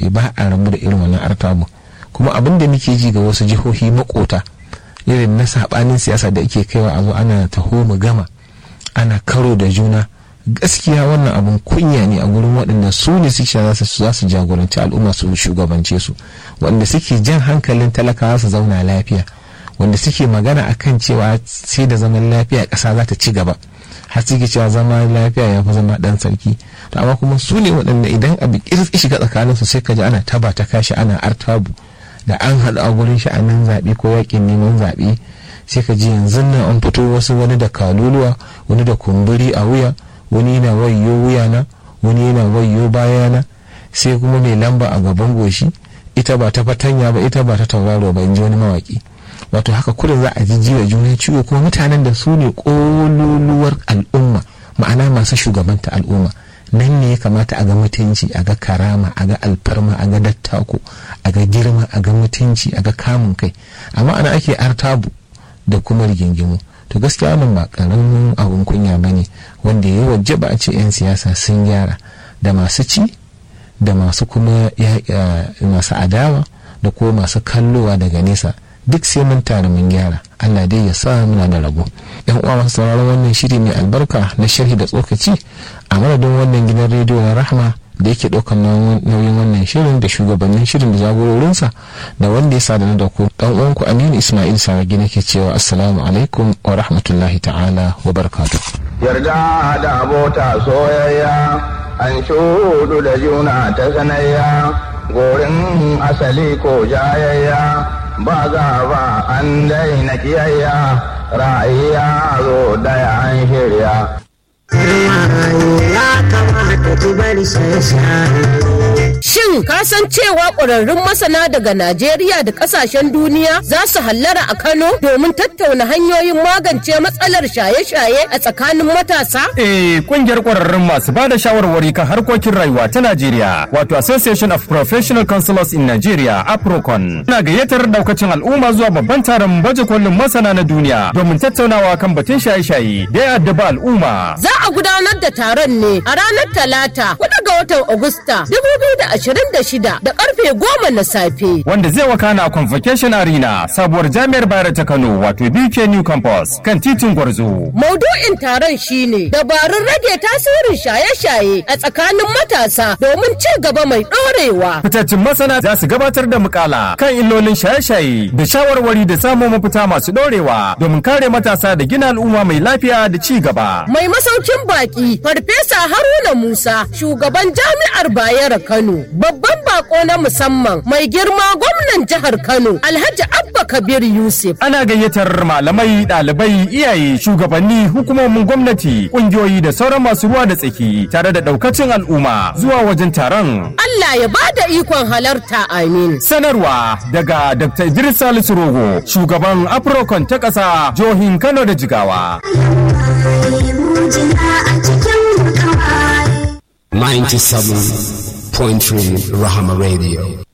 zaɓe ba a rabu da irin wannan artabu kuma abin da muke ji ga wasu jihohi makota irin na saɓanin siyasa da ake kaiwa a zo ana taho mu gama ana karo da juna gaskiya wannan abun kunya ne a gurin waɗanda su ne suke za su jagoranci al'umma su shugabance su wanda suke jan hankalin talakawa su zauna lafiya wanda suke magana akan cewa sai da zaman lafiya ƙasa za ta ci gaba har suke cewa zama lafiya ya fi zama ɗan sarki to amma kuma su ne waɗanda idan abu ƙirƙi shiga tsakanin su sai ka ji ana taba ta kashi ana artabu da an haɗu a gurin sha'anin zaɓe ko yaƙin neman zaɓe sai ka ji yanzu nan an fito wasu wani da kaluluwa wani da kumburi a wuya wani yana wayo wuyana wani yana wayo bayana sai kuma mai lamba a gaban goshi ita ba ta fatanya ba ita ba ta tauraro ba in ji wani mawaki wato haka kurin za a jijji da juna ciwo kuma mutanen da su ne kololuwar al'umma ma'ana masu shugabanta al'umma nan ne ya kamata a ga mutunci a ga karama a ga alfarma a ga dattako a ga girma a ga mutunci a ga kamun kai amma ana ake artabu da kuma rigingimu to gaskiya wannan ba karamin abun kunya ba ne wanda ya wajaba a ce 'yan siyasa sun gyara da masu ci da masu kuma masu adawa da kuma masu kallowa daga nesa duk sai mun tare mun gyara allah dai ya sa muna da rabo yan uwa masu sauraron wannan shiri mai albarka na sharhi da tsokaci a madadin wannan gidan rediyo na rahma da yake ɗaukar nauyin wannan shirin da shugabannin shirin da jagororinsa da wanda ya sadana da ku dan uwanku aminu ismail saragi nake cewa assalamu alaikum wa rahmatullahi ta'ala wa barakatuh yarda da abota soyayya an shudu da juna ta sanayya gorin asali ko jayayya ba za ba an daina kiyayya ra'ayya zo daya an shirya ya kamata ki bari shaye-shaye. Shin ka san cewa ƙwararrun masana daga Najeriya da ƙasashen duniya za su hallara a Kano domin tattauna hanyoyin magance matsalar shaye-shaye a tsakanin matasa? Eh, kungiyar ƙwararrun masu ba da shawarwari kan harkokin rayuwa ta Najeriya, wato Association of Professional Counselors in Nigeria, APROCON, na gayyatar daukacin al'umma zuwa babban taron baje kolin masana na duniya domin tattaunawa kan batun shaye-shaye da ya addaba al'umma. Za a gudanar da taron ne a ranar Talata, 4 ga watan Agusta, 2026 da karfe goma na safe. Wanda zai wakana a Convocation Arena, sabuwar jami'ar Bayero ta Kano, wato BK New Campus, kan titin Gwarzo. Maudu'in taron shine dabarun rage tasirin shaye-shaye a tsakanin matasa domin ci gaba mai ɗorewa. Fitaccen masana za su gabatar da mukala kan illolin shaye-shaye da shawarwari da samun mafita masu ɗorewa domin kare matasa da gina al'umma mai lafiya da ci gaba. Mai masaukin baki Farfesa Haruna Musa, shugaban jami'ar Bayero Kano, babban bako na musamman mai girma gwamnan jihar Kano, Alhaji Abba Kabir Yusuf. Ana gayyatar malamai, ɗalibai, iyaye, shugabanni, hukumomin gwamnati, ƙungiyoyi da sauran masu ruwa da tsaki tare da ɗaukacin al'umma zuwa wajen taron. Allah ya bada ikon halarta amin. Sanarwa daga Dr. Idris Salisu Rogo, shugaban Afrocon ta ƙasa, jihohin Kano da Jigawa. 97.3 Rahama Radio.